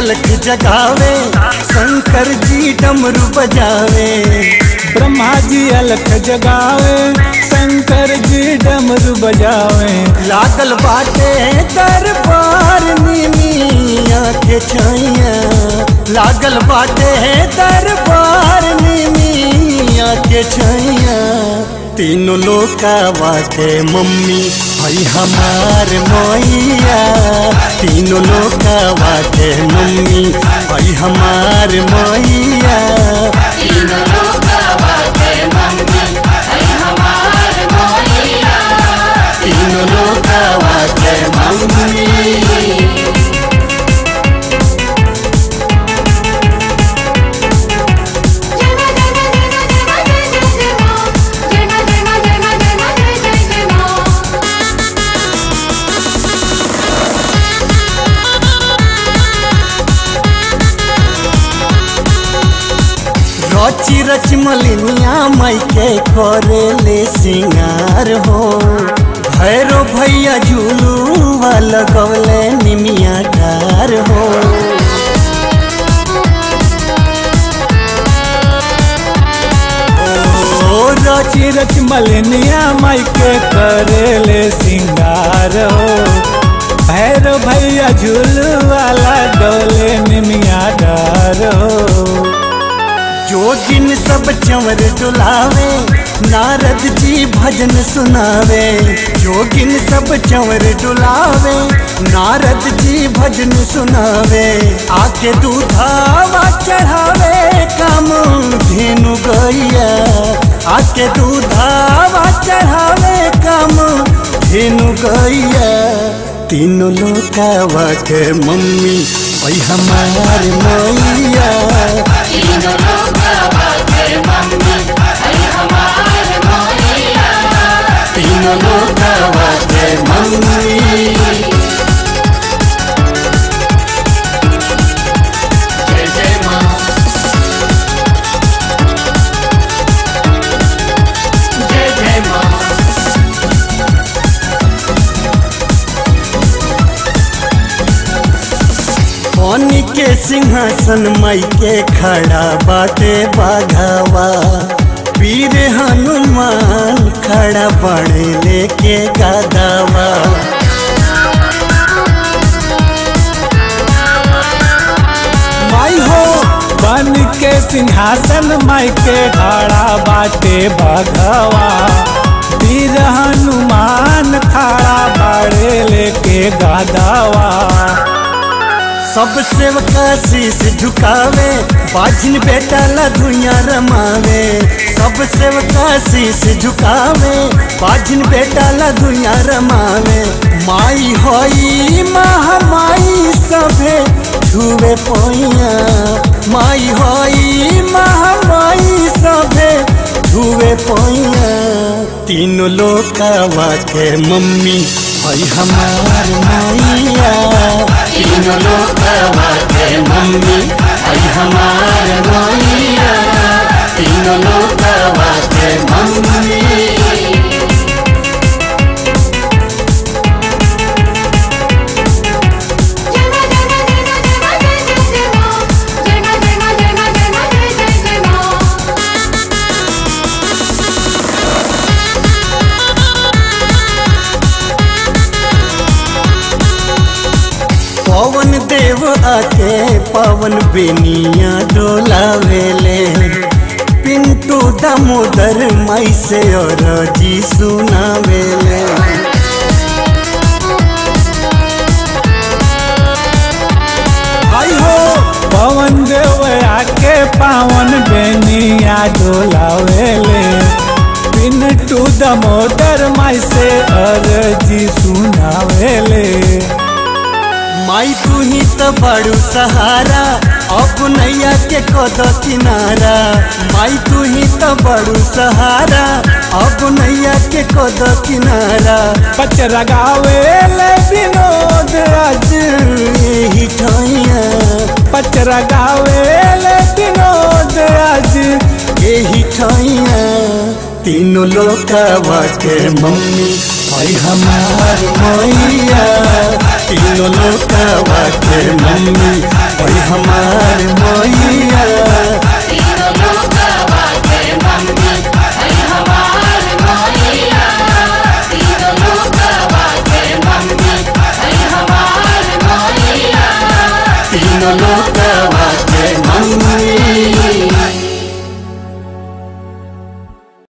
अलख जगावे शंकर जी डमरू बजावे ब्रह्मा जी अलख जगावे शंकर जी डमरू बजावे लागल बाटे दरबार निमिया के छैया लागल बाटे दरबार निमिया के छैया तीनों लोकावा के मम्मी हई हमार मैया तीनों लोकावा के मम्मी हई हमार मैया तीनों लोकावा के मम्मी हई हमार मोहिया तीनों लोकावा के मम्मी जना जना जना जना जय जय जय मां जना जना जना जना जय जय जय मां रची रच मलिनिया माई के करे ले सिंगार हो भैरो भैया झूलू लगवले निमिया डार हो ओ रची रच मलिनिया माई के करेले सिंगार हो भैर भैया झूलू वाला डोले निमिया डार हो जोगिन सब चंवर डुलावे नारद जी भजन सुनावे जोगिन सब चंवर डुलावे नारद जी भजन सुनावे आके दूधावा चढ़ावे काम धेनु गैया आके दूधावा चढ़ावे काम धेनु गैया तीनों लोकावा के मम्मी वही हमार मैया तीनों लोकावा के मम्मी हई हमार मोहिया तीनों लोकावा के मम्मी जय जय मां जय जय मां पानी के सिंहासन माई के खड़ा बाटे बाघावा वीर हनुमान खड़ा बड़े लेके गादावा माई हो बन के सिंहासन माई के खड़ा बाटे बघवा वीर हनुमान खड़ा बाड़े लेके गादावा सब सेवका शीश झुकावे बाजिन बेटा लधुइया रमावे सब सेवका शीश झुकावे बाजिन बेटा लधुइया रमावे माई होई महामाई सभे छुवे पोइया माई होई महामाई सभे छुवे पोइया तीनों लोकावा के मम्मी हई हमार मैया तीनों लोकावा के मम्मी हई हमार मैया तीनों लोकावा के मम्मी जना जना जना जना जय जय जय मां जना जना जना जना जय जय जय मां पवन देव आके पवन बेनिया डोलावेले पिंटू दामोदर माई से और जी सुनावेले आई हो पवन देव आके पावन बेनिया डोलावेले पिंटू दमोदर माई से अरजी सुनावेले माई तू ही तो बड़ू सहारा अब नैया के कद किनारा माई तू ही तो बड़ू सहारा अब नैया के कद किनारा पचरा गावेले विनोद आज यही ठैया पचरा गावेले विनोद आज यही ठैया तीनों लोकावा के मम्मी हई हमार मैया तीनों लोकावा के मम्मी ओई हमार मैया तीनों लोकवा के मम्मी आई हमार मैया तीनों लोकवा के मम्मी आई हमार मैया तीनों लोग